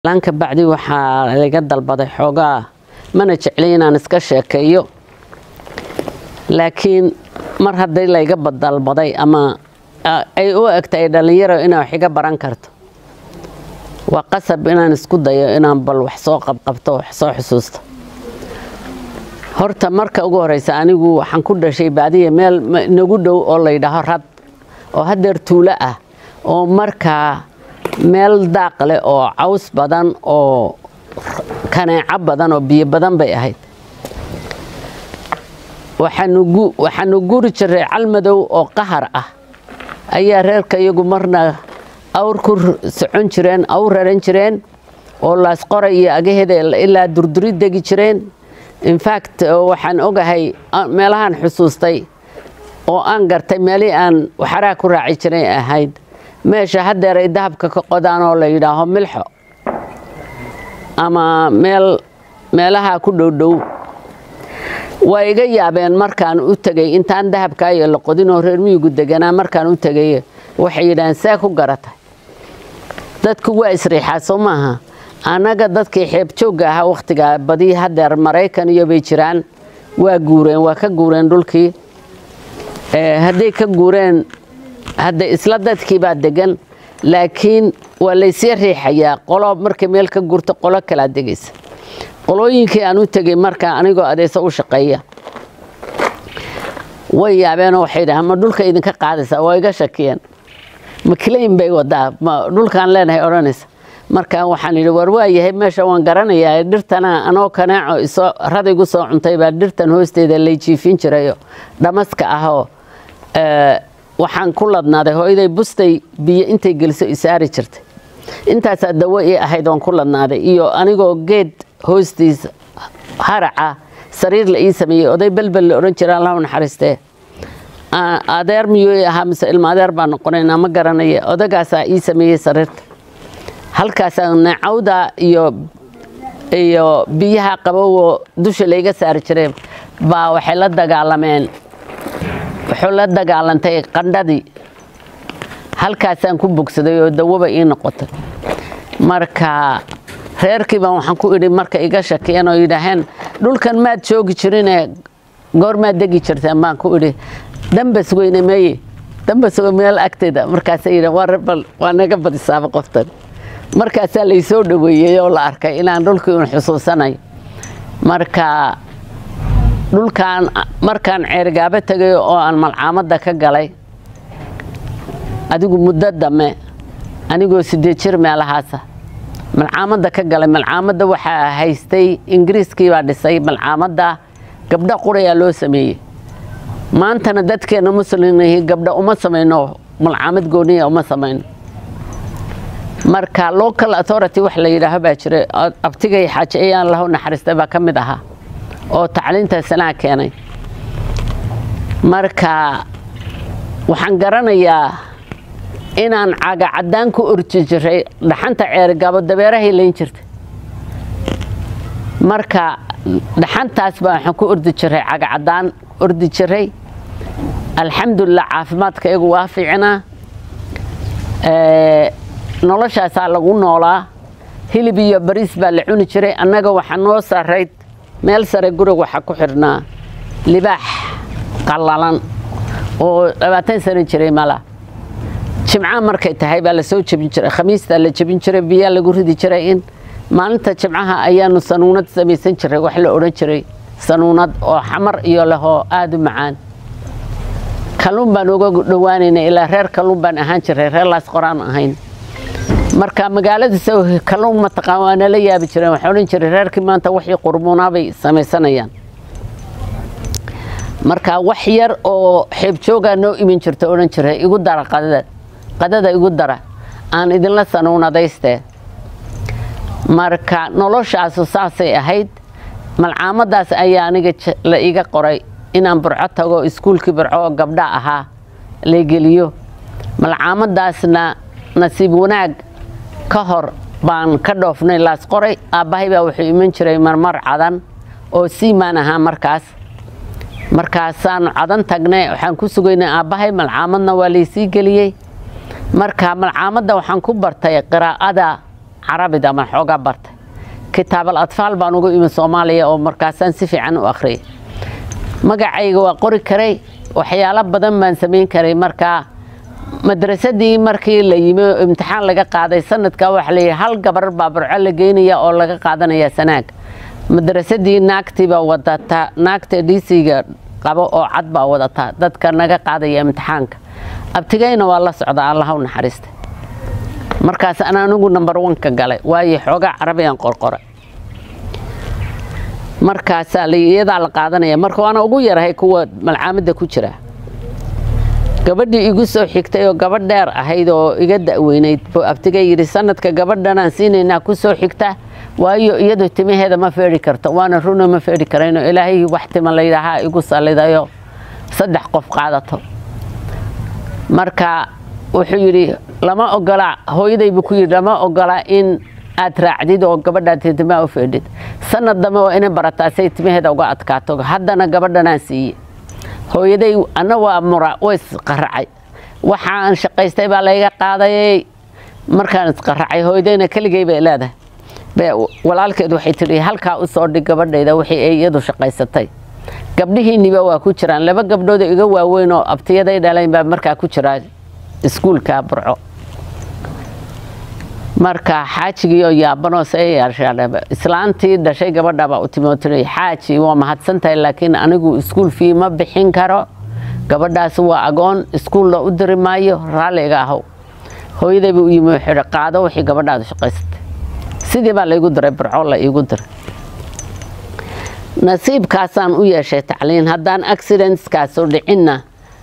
laanka bacdi waxaa laga dalbaday xoogaa mana jeclay inaan iska sheekeeyo laakiin mar haddii layga dalbaday ama ay u egtay dhallinyaro inaa wax iga baran karto waa qasab inaan isku dayo inaan bal wax soo qabqabto wax soo xusuusto horta marka ugu horeysa anigu waxaan ku dhashay baadiya meel nagu dhow oo layidhaaho rad oo hadeer tuulo ah oo markaa meel daaq leh oo caws badan oo kaneeco badan oo biyo badan bay ahayd waxaanu guri jiray calmadow oo qahar ah ayaa reerka iyagu marna awr ku socon jireen awr raran jireen oo laasqoray iyo agaheeda ilaa durduri degi jireen infact waxaan ogahay meelahaan xusuustay oo aan gartay meelihii aan waxaraha ku raaci jiray ahayd meesha hadeer ay dahabka ka qodaan oo la yidhaaho milxo ama meel meelaha ku dhowdhow waa iga yaabeen markaan u tegay intaan dahabkaayo la qodinoo reer miyigu deganaa markaan u tegay waxay yidhaaheen see ku garatay dadku waa isriixaa soo maaha annaga dadkii xeebjoogga ahaa wakhtigaa badii hadeer maraykan iyo bay jiraan waa guureen waa ka guureen dhulkii hadday ka guureen hadda isla dadkii baa degan laakiin waa laysii riixayaa qolo markay meel ka gurto qolo kalaa degaysa qolooyinkii aan u tegay markaa anigoo adeesa u shaqeeya way yaabeenoo waxay dhahaan ma dhulka idinka qaadaysaa waa iga shakiyeen makilayn bay wadaa ma dhulkaan leenahay odhanaysa markaa waxaan yidhi war waa yahay meesha waan garanayaa dhirtana anoo kaneeco isoo radaygu soo cuntay baa dhirtan hoosteeda lay jiifin jirayo dhamaska ahoo waxaan ku ladnaaday hooyaday bustay biyo intay geliso isaari jirtay intaasaa dawo ii ahayd oon ku ladnaaday iyo anigoo geed hoostiisa haraca sariir la ii sameeyey oday belbel la odhan jira allahu naxariistee adeer miyuu ii ahaa mise ilma adeer baa noqonaynaa ma garanaya odagaasaa ii sameeyey sariirta halkaasaa neecawda iyo iyo biyaha qabowoo dusha layga saari jiray baa waxay la dagaalameen wuxuu la dagaalantay qandhadii halkaasaan ku bogsaday oo dawaba ii noqotay marka reerkii baan waxaan ku idhi marka iga shakiyeen oo yidhaaheen dhulkan maad joogi jirine goor maad degi jirteen baan ku idhi dambas weyne meeye dambas meel agteeda markaasay yidhaheen waa rebal waa naga badisaaba qoftan markaasaa laysoo dhoweeyey oo la arkay inaan dhulkii un xusuusanayo marka dhulkaan markaan ceerigaabo tegay oo aan malcaamadda ka galay adigu muddo dame anigoo sideed jir meelahaasa malcaamadda ka galay malcaamadda waxaa haystay ingiriiskii baa dhisay malcaamadda gabdho qurayaa loo sameeyey maantana dadkeenna muslimnihi gabdho uma samayno malcaamad gooniya uma samayno marka local authority wax la yidhaaho baa jiray abtigay xaaje ayaan lahu naxariistay baa ka mid ahaa oo tacliinta sanaa keenay marka waxaan garanayaa inaan caga caddaan ku orji jiray dhaxanta ceerigaabo dabeerahay layn jirtay marka dhaxantaas baa waxaan ku ordi jiray caga caddaan ordi jiray alxamdulilah caafimaadka iyagu waa fiicnaa noloshaasaa lagu noolaa hilib iyo bariis baa la cuni jiray annaga waxaa noo sarayd meel sare guriga waxaa ku xidhnaa libaax qallalan oo labaatan sano jiray mala jimca markay tahay baa lasoo jebin jiray khamiistaa la jebin jiray biyaa lagu ridi jiray in maalinta jimcaha ayaanu sanuunad samaysan jiray wax la odhan jiray sanuunad oo xamar iyo lehoo aada u macaan kalluun baan uga dhowaanaynay ilaa reer kalluun baan ahaan jiray reer laas qoraan ahayn marka magaaladiisa kalluun mataqaan waa nala yaabi jireen waxay odhan jiray reerkii maanta waxii qurmuunaabay samaysanayaan marka wax yar oo xeebjoogaa noo imin jirta odhan jiray igu dara qadada qadada igu dara aan idinla sanuunadaystee marka noloshaasu saasay ahayd malcaamadaas ayaa aniga la iga qoray inaan burco tago iskuulkii burco oo gabdha ahaa la geliyo malcaamadaasna nasiib wanaag ka hor baan ka dhoofnay laas qoray aabbahay baa wuxuu iman jiray marmar cadan oo siimaan ahaa markaas markaasaanu cadan tagnay waxaan ku sugaynay aabbahay malcaamadna waa laysii geliyey marka malcaamadda waxaan ku bartay qiraa'ada carabida ama xoogaa bartay kitaabal atfaal baan ugu imi soomaaliya oo markaasaan si fiican u akhriyay magacayga waa qori karay waxyaalo badan baan samayn karay markaa madrasadii markii la yimi oo imtixaan laga qaaday sanadkaa waxaa layidhi hal gabar baa burco la geynaya oo laga qaadanaya sanaag madrasadii naagtii baa wadataa naagta dhiisiga qabo oo cad baa wadataa dadka naga qaadaya imtixaanka abtigayna waa la socda allaha u naxariistay markaas ana anigu number one-ka galay waayo xoogaa carabiyaan qorqoray markaasaa iyadaa la qaadanaya marka waana ugu yarahay kuwa malcaamadda ku jira gabadhii igu soo xigtay oo gabadh dheer ahayd oo iga da'weynayd buu abtiga yidhi sanadka gabadhanaan siinaynaa ku soo xigta waayo iyadu timaheeda ma feedhi karto waana runa ma feedhi karayno ilaahay wax tima layidhaahaa igu sallidayo saddex qof qaadato marka wuxuu yidhi lama ogola hooyadaybu ku yidhi lama ogola in aad raacdid oo gabadhaad timaa u feedhid sanad dambe waa inay barataa say timaheeda uga adkaato haddana gabadhanaan siiye hooyaday ana waa mura way isqaracay waxaan shaqaystay baa layga qaadayay markaan isqaracay hooyadayna keligay bay leedahay walaalkeed waxay tidhi halkaa u soo dhig gabadhayda wixii ay iyadu shaqaysatay gabdhihiinniba waa ku jiraan laba gabdhood iga waaweyn oo abtiyaday dhalayn baa markaa ku jiraa iskuulka burco marka xaajigii oo yaabanoo seyaashaadhaba islaantii dhashay gabadhabaa u timootinay xaaji waa mahadsantahay laakiin anigu iskuul fii ma bixin karo gabadhaas waa agoon iskuulla u diri maayo raalliga ahow hooyadayba u yimi wuxuu qaado wixii gabadhaadu shaqaysatay sidii baa laygu diray burco la iigu diray nasiibkaasaan u yeeshay tacliin haddaan accidentskaasu dhicinna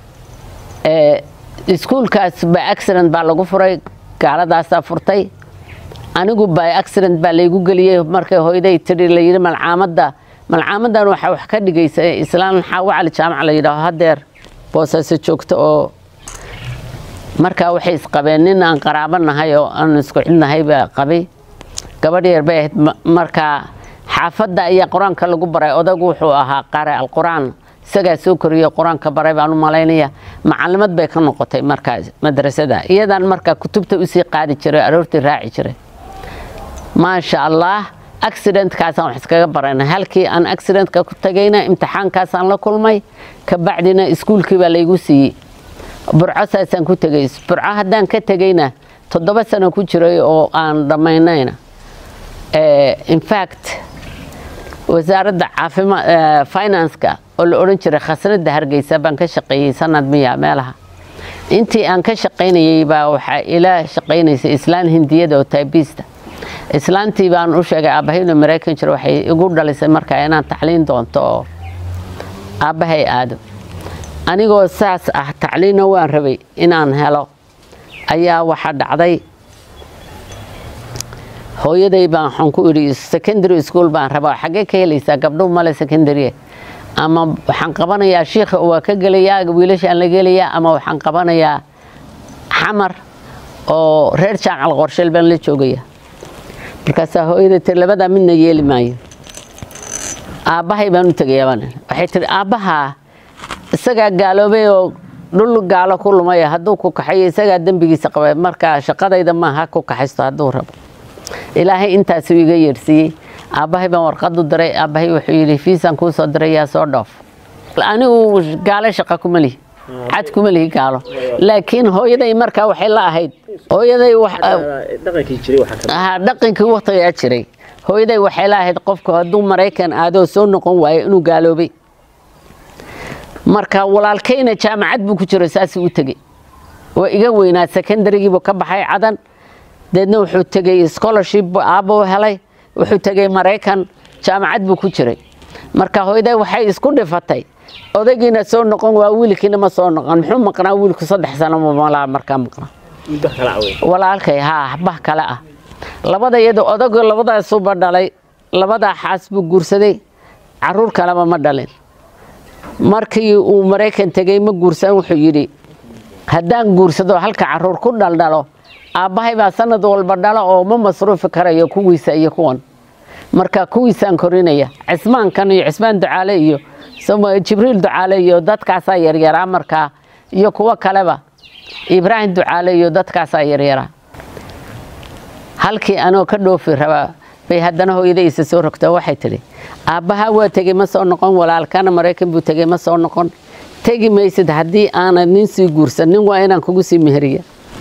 iskuulkaas by accident baa lagu furay gaaladaasaa furtay anigu by accident baa laygu geliyey markay hooyaday tidhi layidhi malcaamadda malcaamadan waxaa wax ka dhigaysa islaan xaawo cali jaamac la yidhaaho hadeer boosaaso joogto oo markaa waxay isqabeen nin aan qaraabo nahay oo aan isku cidnahay baa qabay gabadh yar bay ahayd markaa xaafadda ayaa qur-aanka lagu baray odagu wuxuu ahaa qare alqur-aan isagaa soo koriyo qur-aanka baray baan u malaynaya macalimad bay ka noqotay markaa madrasada iyadaan markaa kutubta usii qaadi jiray aroortii raaci jiray maasha allah accidentkaasaan wax iskaga barana halkii aan accidentka ku tagayna imtixaankaasaan la kulmay kabacdina iskuulkii baa laygu siiyey burco saasaan ku tegay burco haddaan ka tegayna toddoba sano ku jiray oo aan dhammaynayna infact wasaaradda caafima financeka oo la odhan jiray khasnada hargeysa baan ka shaqeeyey sanad miya meelaha intii aan ka shaqaynayey baa waxaa ila shaqaynaysay islaan hindiyada oo taybista islaantii baan u sheegay aabahayno maraykan jiro waxay igu dhalisay markaa inaan tacliin doonto oo aabbahay aado anigoo saas ah tacliinna waan rabay inaan helo ayaa waxaa dhacday hooyaday baan waxaan ku idhi secondary school baan rabaa xaggee ka helaysaa gabdho male secondary ama waxaan qabanayaa shiikha waa ka gelayaa wiilashaan la gelayaa ama waxaan qabanayaa xamar oo reer jaamacal qorsheel baan la joogaya markaasaa hooyaday tir labadaa midna yeeli maayo aabbahay baan u tegayaa baan waxay tihi aabbahaa isagaa gaaloobay oo dhul gaalo ku lumaya hadduu ku kaxayo isagaa dembigiisa qabay markaa shaqadayda maaha ku kaxaysto hadduu rabo ilaahay intaasuu iga yeedhsiiyey aabbahay baan warqad u diray aabbahay wuxuu yidhi fiisaan kuu soo diray yaa soo dhoof anigu gaalo shaqa kuma lihi cad kuma lihi gaalo laakiin hooyaday markaa waxay la ahayd hooyaday dhaqankii waktigaa jiray hooyaday waxay la ahayd qofku hadduu maraykan aadoo soo noqon waayo inuu gaaloobay marka walaalkayna jaamacad buu ku jiro saasuu u tegey waa iga weynaa secondarygiibuu ka baxay cadan deedna wuxuu tegey scholarship aabuu helay wuxuu tegey maraykan jaamacad buu ku jiray marka hooyaday waxay isku dhifatay odaygiina soo noqon waa wiilkiina ma soo noqon muxuu maqnaa wiilku saddex sano malaa markaa maqnaa walaalkay haa bah kale ah labada iyado odagu labadaasuba dhalay labadaa xaas buu guursaday caruur kaleba ma dhalin markii uu maraykan tegey ma guursan wuxuu yidhi haddaan guursado halka caruur ku dhaldhalo aabbahay baa sanad walba dhalo oo ma masruufi karayo kuwiisa iyo kuwan marka kuwiisaan korinaya cismaankan iyo cismaan ducaale iyo jibriil ducaale iyo dadkaasaa yaryaraa markaa iyo kuwo kaleba ibraahim ducaale iyo dadkaasaa yaryaraa halkii anoo ka dhoofi rabaa bay haddana hooyadaysa soo rogta waxay tidhi aabbahaa waa tegey ma soo noqon walaalkana maraykan buu tegey ma soo noqon tegi maysid haddii aanad nin sii guursan nin waa inaan kugu sii meheriya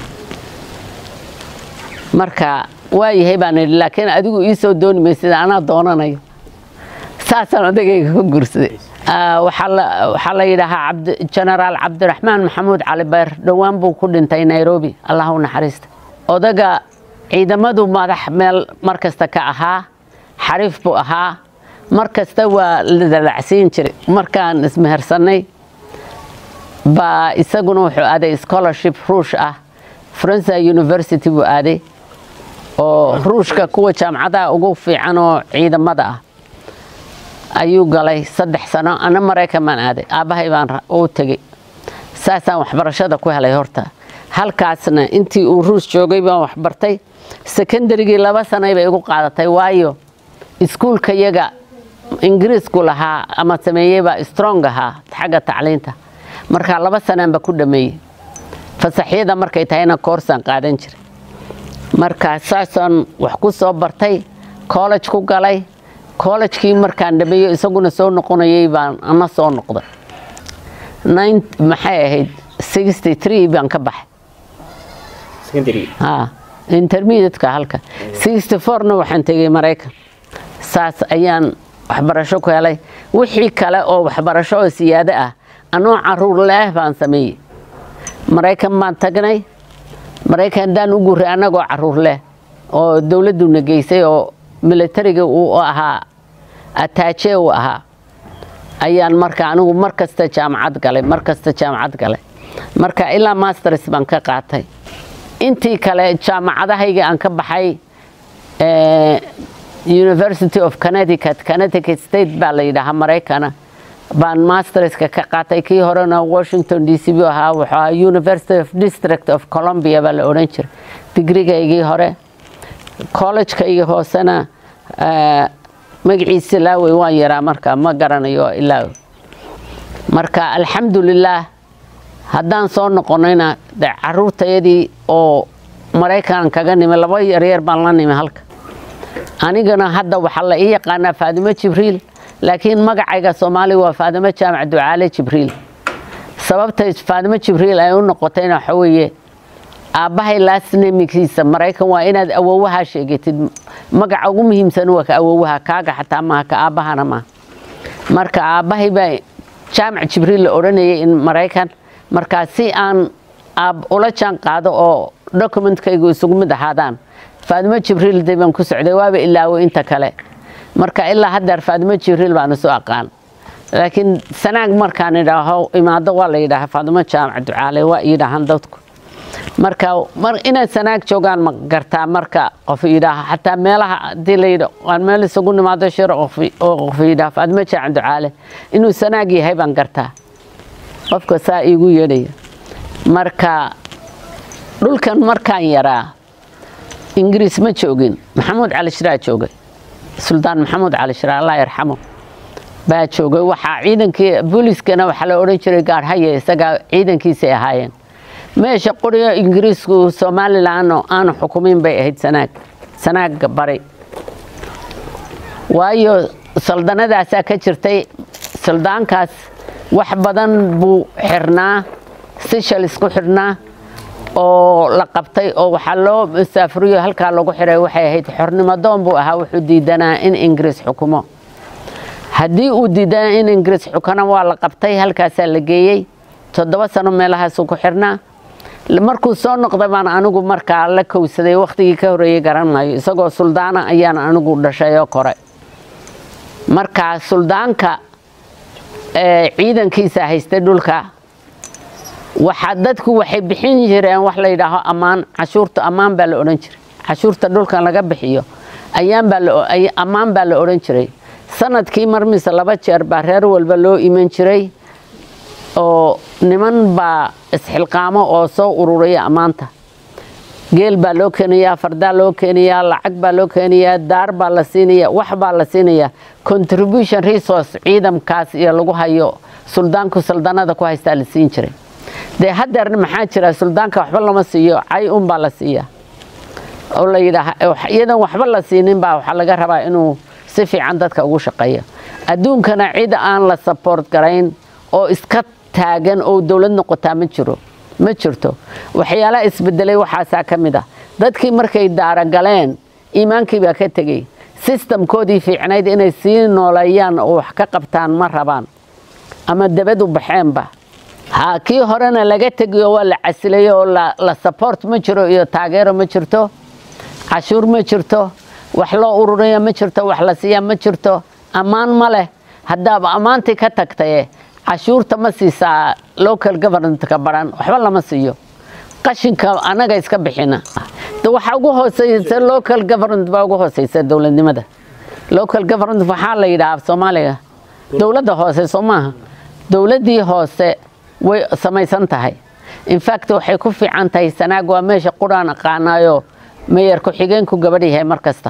marka waa yahay baan idhi laakiin adigu ii soo dooni maysid anaa doonanayo saasaan odagayga ka guursaday waxaa la yidhaahaa jenaraal cabdiraxmaan maxamuud cali bayr dhowaan buu ku dhintay nairobi allah u naxariista odaga ciidamadu madax meel mar kasta ka ahaa xariif buu ahaa mar kasta waa la dalacsiin jiray markaan ismehersannay baa isaguna wuxuu aaday scholarship ruush ah faransa university buu aaday oo ruushka kuwa jaamacadaha ugu fiican oo ciidamada ah ayuu galay saddex sano ana maraykan baan aaday aabbahay baan u tegey saasaan waxbarashada ku helay horta halkaasna intii uu ruus joogay baan waxbartay sekondarigii laba sanay bay igu qaadatay waayo iskuulka yaga ingiriisku lahaa ama sameeyeybaa strong ahaa xagga tacliinta markaa laba sanaanba ku dhameeyey fasaxyada markay tahayna koorsaan qaadan jiray markaa saasaan wax ku soo bartay college ku galay kollejkii markaan dhameeyo isaguna soo noqonayay baan ana soo noqday maxay ahayd sixty three baan ka baxay intermediateka halka sixty fourna waxaan tegey maraykan saas ayaan waxbarasho ku helay wixii kale oo waxbarasho oo siyaado ah anoo caruur leeh baan sameeyey maraykan baan tagnay maraykan haddaan u guuray annagoo caruur leh oo dowladduna geysay oo militariga uu ahaa ataaje uu ahaa ayaan marka anigu mar kasta jaamacad galay mar kasta jaamacad galay marka ilaa masters baan ka qaatay intii kale jaamacadahayga aan ka baxay university of connecticut connecticut state baa la yidhaahaa maraykana baan masterska ka qaatay kii horena washington d c buu ahaa wuxuu ahaa university of district of columbia baa la odhan jiray digrigaygii hore collejkayga hoosena magaciisa laawey waan yaraa marka ma garanayo ilaa marka alxamdulilaah haddaan soo noqonayna de caruurtayadii oo maraykan kaga nimi laba yaryar baan la nimi halka anigana hadda waxaa la ii yaqaanaa faadimo jibriil laakiin magacayga soomaaliga waa faadimo jaamac ducaale jibriil sababtay faadimo jibriil ay u noqotayna waxa weeye aabbahay laasnemikiisa maraykan waa inaad awowaha sheegatid magaca ugu muhiimsan waa ka awowaha kaaga xataa maaha ka aabbahana maaha marka aabbahay baa jaamac jibriil la odhanayay in maraykan markaa si aan ula jaan qaado oo dokumentkaygu isugu mid ahaadaan faadimo jibriil de baan ku socday waaba ilaawo inta kale marka ilaa haddeer faadimo jibriil baan isu aqaan laakiin sanaag markaan idhaaho imaado waa la yidhaaha faadimo jaamac ducaale waa yidhaahaan dadku marka inaad sanaag joogaan ma gartaa marka qof yidhaaha xataa meelaha hadii layidha waan meel isugu nimaado shir oo qof yidhaha faadimo jaamac ducaale inuu sanaag yahay baan gartaa qofka saa iigu yeedhaya marka dhulkan markaan yaraa ingiriis ma joogin maxamuud cali shiraa joogay suldaan maxamuud cali shiraa allah yarxamo baa joogay waxaa ciidankii booliiskana waxaa la odhan jiray gaarhaye isagaa ciidankiisay ahaayeen meesha quriga ingiriisku somalilan aanu xukumin bay ahayd sanaag sanaaga bari waayo saldanadaasaa ka jirtay suldaankaas wax badan buu xirnaa sishals ku xirnaa oo la qabtay oo waxaa loo musaafuriyo halkaa lagu xiray waxay ahayd xornimadoon buu ahaa wuxuu diidanaa in ingiriis xukumo haddii uu diidanaa in ingiriis xukana waa la qabtay halkaasaa la geeyey toddoba sano meelahaasuu ku xirnaa markuu soo noqday baan anigu markaa la kowsaday wakhtigii ka horreeyey garan maayo isagoo suldaana ayaan anigu dhashay oo kore markaa suldaanka ciidankiisa haystay dhulka waxaa dadku waxay bixin jireen wax la yidhaaho ammaan cashuurta ammaan baa la odhan jiray cashuurta dhulkan laga bixiyo ammaan baa la odhan jiray sanadkii marmise laba jeer baa reer walba loo iman jiray oo niman baa isxilqaamo oo soo ururaya ammaanta geel baa loo keenayaa fardaa loo keenayaa lacag baa loo keenayaa daar baa la siinaya wax baa la siinayaa contribution resource ciidamkaas iyo lagu hayo suldaanku saldanada ku haystaa la siin jiray dee haddeerna maxaa jira suldaanka waxba lama siiyo cay un baa la siiyaa oo la yidhaah iyadan waxba la siinin baa waxaa laga rabaa inuu si fiican dadka ugu shaqeeyo adduunkana cid aan la support garayn oo iska taagan oo dowlad noqotaa ma jiro ma jirto waxyaalaha isbedelay waxaasaa ka mid ah dadkii markay daaragaleen iimaankii baa ka tegey sistamkoodii fiicnayd inay sii nooleeyaan oo wax ka qabtaan ma rabaan ama dabad u baxeenba ha kii horena laga tegiyo waa la casilayo oo la support ma jiro iyo taageero ma jirto cashuur ma jirto wax loo ururiya ma jirto wax la siiya ma jirto ammaan ma leh haddaaba ammaantii ka tagtaye cashuurta ma siisaa local governmentka baran waxba lama siiyo qashinka annaga iska bixina waxa ugu hooseysa local government baa ugu hooseysa dowladnimada local government waxaa la yidhaha soomaaliga dowladda hoose soo maaha dowladdii hoose way samaysan tahay infact waxay ku fiican tahay sanaag waa meesha quraan aqaanaayo meyer ku-xigeenku gabadh yahay mar kasta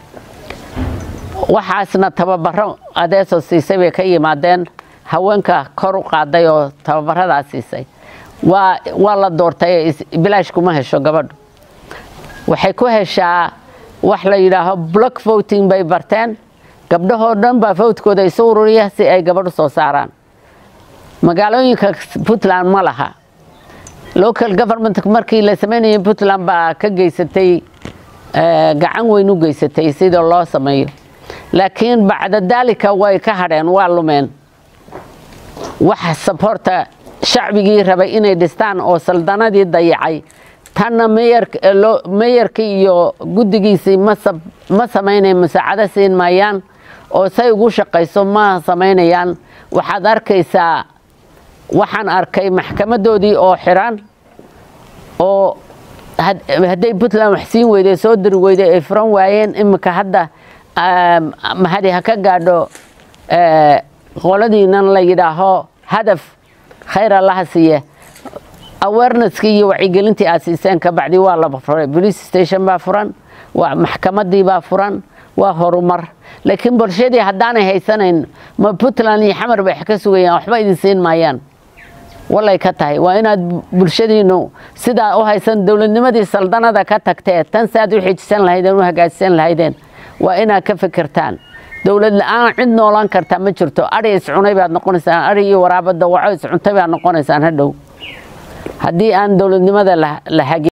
waxaasna tababaro adeesoo siisay bay ka yimaadeen haweenka kor u qaaday oo tababaradaa siisay waa waa la doortay bilaash kuma hesho gabadhu waxay ku heshaa wax la yidhaaho block voting bay barteen gabdhahoo dhan baa votkooda isu ururiya si ay gabadhu soo saaraan magaalooyinka puntland ma laha local government markii la sameynayay puntland baa ka geysatay gacan weyn u geysatay sida loo sameeyo laakiin bacda daalika way ka hadheen waa lumeen wax saboorta shacbigii rabay inay dhistaan oo saldanadii dayacay tanna meyarkii iyo guddigiisii ma samaynayan musaacado siin maayaan oo say ugu shaqayso ma samaynayaan waxaad arkaysaa waxaan arkay maxkamadoodii oo xiran oo hadday puntland wax siin weyday soo diri weyday ay furan waayeen iminka hadda mahadi ha ka gaadho qoladiinan la yidhaaho hadaf khayr allaha siiye awareneskii iyo wacyigelintii aad siiseen kabacdi waa la furay police station baa furan waa maxkamadii baa furan waa horumar laakiin bulshadii haddaanay haysanayn ma puntland iyo xamar bay ka sugayaan waxba idin siin maayaan walay ka tahay waa inaad bulshadiinu sidaa u haysan dowladnimadii saldanada ka tagtee tan si aad u xijisan lahaydeen u hagaajisan lahaydeen waa inaad ka fikirtaan dowlad la-aan cid noolaan kartaa ma jirto ari iscunay baad noqonaysaan ari iyo waraabada waco iscuntay baad noqonaysaan hadhow haddii aan dowladnimada la hagin